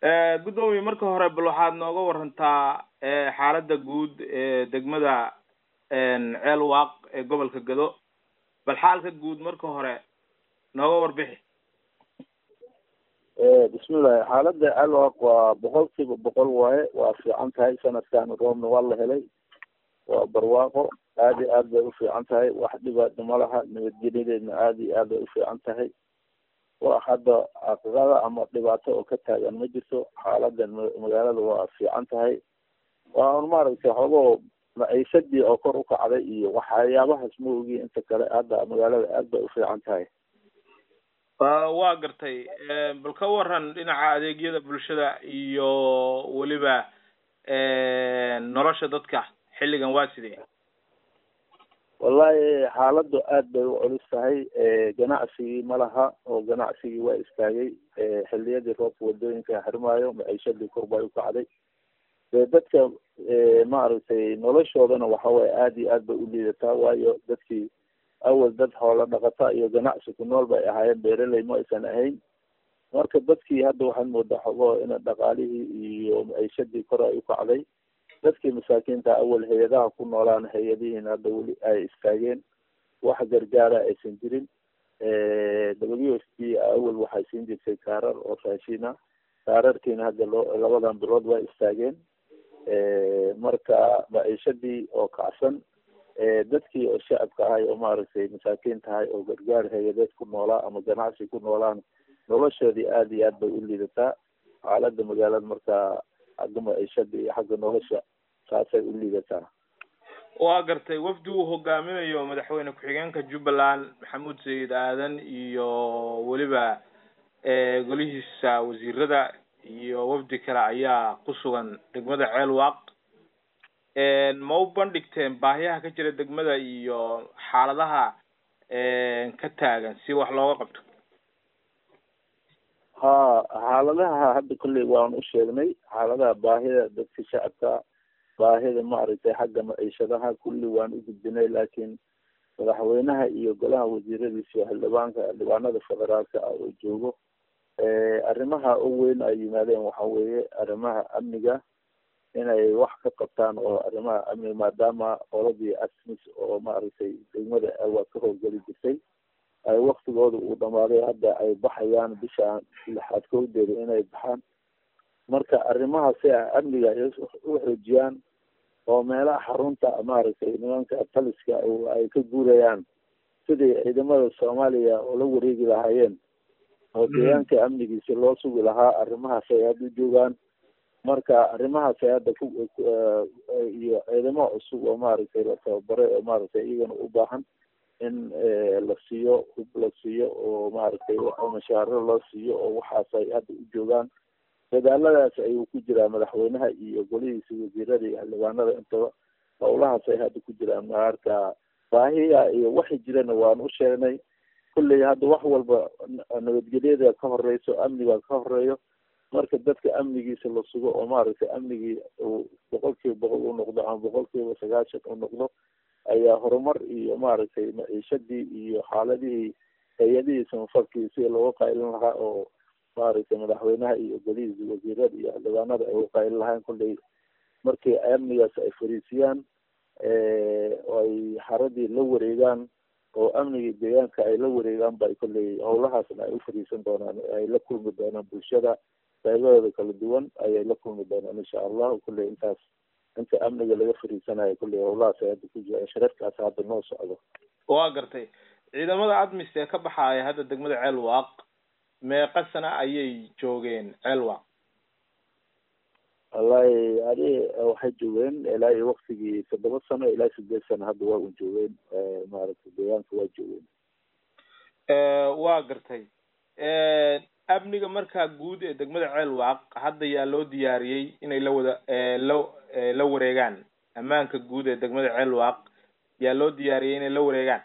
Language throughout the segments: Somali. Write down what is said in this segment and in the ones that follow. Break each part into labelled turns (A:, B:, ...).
A: guddoomiye marka hore bal waxaad nooga warantaa xaaladda guud ee degmada ceel waaq ee gobolka gado bal xaalka guud marka hore nooga warbixi
B: bismillahi xaaladda ceel waaq waa boqol kiiba boqol waaye waa fiican tahay sanadkan roobna waa la helay waa barwaaqo aad iyo aad bay ufiican tahay wax dhibaata malaha nabadgelyadeedna aad iyo aad bay ufiican tahay wax hadda caqabada ama dhibaato oo ka taagan ma jirto xaaladan magaalada waa fiican tahay waa un maaragtay xoogoo maciisadii oo kor ukacday iyo waxyaabahaas ma ogi inta kale hadda magaalada aad bay ufiican tahay
A: waa gartay bal ka waran dhinaca adeegyada bulshada iyo weliba nolosha dadka xilligan waa sidee
B: wallahi xaaladu aad bay u culus tahay ganacsigii ma laha oo ganacsigii waa istaagay xiliyadii roobka wadooyinka xirmaayo maciishadii kor bay ukacday dee dadka maaragtay noloshoodana waxaweye aad iyo aad bay u liidataa waayo dadkii awal dad xoolo dhaqata iyo ganacsi ku nool bay ahaayeen beeraley ma aysan ahayn marka dadkii hadda waxaad moodaa xogo ina dhaqaalihii iyo maciishadii kor ay ukacday dadkii masaakiinta awal hay-adaha ku noolaan hay-adihiina hadda weli ay istaageen wax gargaara aysan jirin w s d awal waxay siin jirtay kaarar oo raashina kaararkiina hadda loo labadan bilood waa istaageen marka maciishadii oo kacsan dadkii oo shacabka ahay oo maaragtay masaakiin tahay oo gargaar hay-adeed ku noolaa ama ganacsi ku noolaan noloshoodii aad iyo aad bay u liidataa xaalada magaalada marka xagga maciishada iyo xagga nolosha saasay u liidataa
A: waa gartay wafdi uu hogaaminayo madaxweyne ku-xigeenka jubbaland maxamuud sayid aadan iyo weliba golihiisa wasiirada iyo wafdi kale ayaa ku sugan degmada ceel waaq ma u bandhigteen baahiyaha ka jira degmada iyo xaaladaha ka taagan si wax looga qabto
B: ha xaaladaha hadda kolley waan u sheegnay xaaladaha baahida dadka shacabka baahida maaragtay xagga maciishadaha kulli waan u gudbinay laakiin madaxweynaha iyo golaha wasiiradiisa iyo xildhibaanka xildhibaanada federaalka ah oo joogo arrimaha u weyn ay yimaadeen waxa weeye arrimaha amniga inay wax ka qabtaan oo arrimaha amniga maadaama qoladii asmis oo maaragtay degmada waa ka howlgeli jirtay ay waktigooda uu dhamaaday hadda ay baxayaan bisha lixaad kowdeeda inay baxaan marka arrimaha si a amniga ay u xoojiyaan oo meelaha xarunta maaragtay nimanka taliska ay ka guurayaan sidii ciidamada soomaaliya oo la wareegi lahaayeen oo deegaanka amnigiisa loo sugi lahaa arrimahaas ay hadda u joogaan marka arrimahaas ay hadda ku iyo ciidamo cusub oo maaragtay la tababaray oo maaragtay iyagana u baahan in la siiyo hub la siiyo oo maaragtay mashaaro loo siiyo oo waxaas ay hadda u joogaan dadaaladaas ayuu ku jiraa madaxweynaha iyo golihiisa wasiirada iyo xildhibaanada intaba howlahaas ay hadda ku jiraan marka baahiya iyo waxay jirana waan u sheegnay kulley hadda wax walba nabadgelyada ka horeyso amniga ka horeeyo marka dadka amnigiisa la sugo oo maaragtay amnigii uu boqol kiiba boqol u noqdo ama boqol kiiba sagaashan u noqdo ayaa horumar iyo maaragtay maciishadii iyo xaaladihii hay-adihii samafalkii sida looga qaylin lahaa oo maaragtay madaxweynaha iyo golihiisa wasiirada iyo xildhibaanada ay uga qaylin lahaan kulley markii amnigaas ay fariisiyaan oo ay xaradii la wareegaan oo amnigii deegaanka ay la wareegaan ba kolley howlahaasna ay u fariisan doonaan ay la kulmi doonaan bulshada qaybadooda kala duwan ayay la kulmi doonaan insha allahu kulley intaas inta amniga laga fariisanayo kulley howlahaas ay hadda ku jiraan shirarkaas hadda noo socdo
A: waa gartay ciidamada admis ee ka baxaaya hadda degmada ceel waaq meeqa sana ayay joogeen ceel waaq
B: wallahi adi waxay joogeen ilaa iyo waktigii toddoba sano ilaa sideed sano hadda waa un joogeen maaragtay deegaanka waa joogeen
A: waa gartay amniga markaa guud ee degmada ceel waaq hadda yaa loo diyaariyey inay la wada la la wareegaan ammaanka guud ee degmada ceel waaq yaa loo diyaariyey inay la wareegaan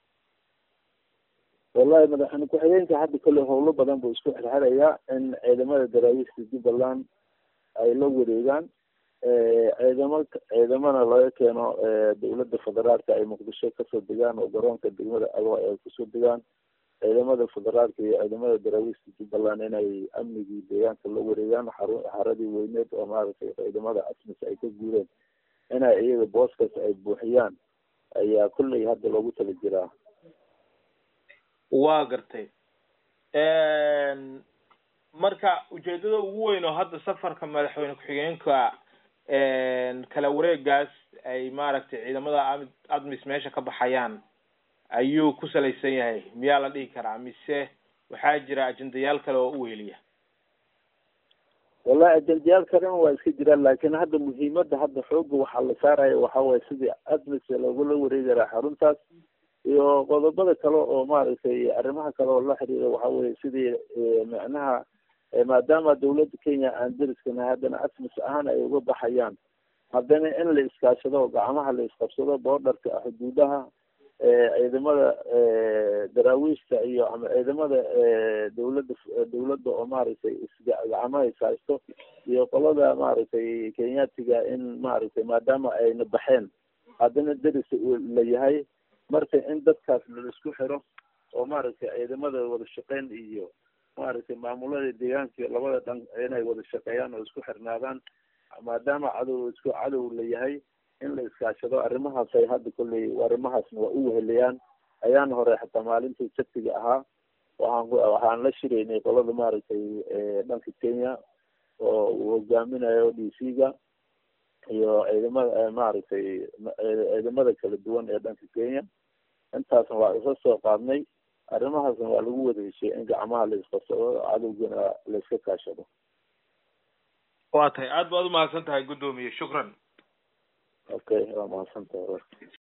B: wallahi madaxweyne ku-xigeenka hadda kolley howlo badan buu isku xirxirayaa in ciidamada daraawiishta jubbaland ay la wareegaan ciidamo ciidamana laga keeno dawladda federaalka ay muqdisho kasoo degaan oo garoonka degmada alwa ay kusoo degaan ciidamada federaalka iyo ciidamada daraawiishta jubbaland inay amnigii deegaanka la wareegaan xaru xaradii weyneed oo maaragtay ciidamada asmis ay ka guureen inay iyaga booskaas ay buuxiyaan ayaa kulley hadda loogu tala jiraa
A: waa gartay marka ujeedada ugu weyn oo hadda safarka madaxweyne ku-xigeenka kala wareegaas ay maaragtay ciidamada a admis meesha ka baxayaan ayuu ku salaysan yahay miyaa la dhihi karaa mise waxaa jira ajendayaal kale oo u weheliya
B: wallahi ajendayaal kalena waa iska jiraan laakiin hadda muhiimada hadda xooga waxaa la saaraya waxa waye sidii admis loogula wareegi lahaa xaruntaas iyo qodobada kale oo maaragtay arrimaha kale oo la xiriira waxa weye sidii macnaha maadaama dawladda kenya aan deriskana haddana asmis ahaan ay uga baxayaan haddana in la iskaashado gacmaha la isqabsado boordarka xuduudaha ciidamada daraawiishta iyo ama ciidamada dawladda dawladda oo maaragtay isgacmaha ishaysto iyo qolada maaragtay kenyaatiga in maaragtay maadaama ayna baxeen haddana deris la yahay marka in dadkaas laisku xiro oo maaragtay ciidamada wada shaqeyn iyo maaragtay maamulada deegaanka labada dhan inay wada shaqeeyaan oo isku xirnaadaan maadaama cadow isku cadow la yahay in la iskaashado arrimahaas ay hadda kolley arrimahaasna waa u weheliyaan ayaan hore xataa maalintii sabtiga ahaa waxaan waxaan la shiraynay qolada maaragtay dhanka kenya oo uu hogaaminayo d c ga iyo ciidamada maaragtay ciidamada kala duwan ee dhanka kenya intaasna waa isa soo qaadnay arrimahaasna waa lagu wada heshiyay in gacmaha la isqabsado cadowgana la iska kaashado
A: waa tahay aad baad umahadsan tahay guddoomiye shukran
B: okay waa mahadsan tahay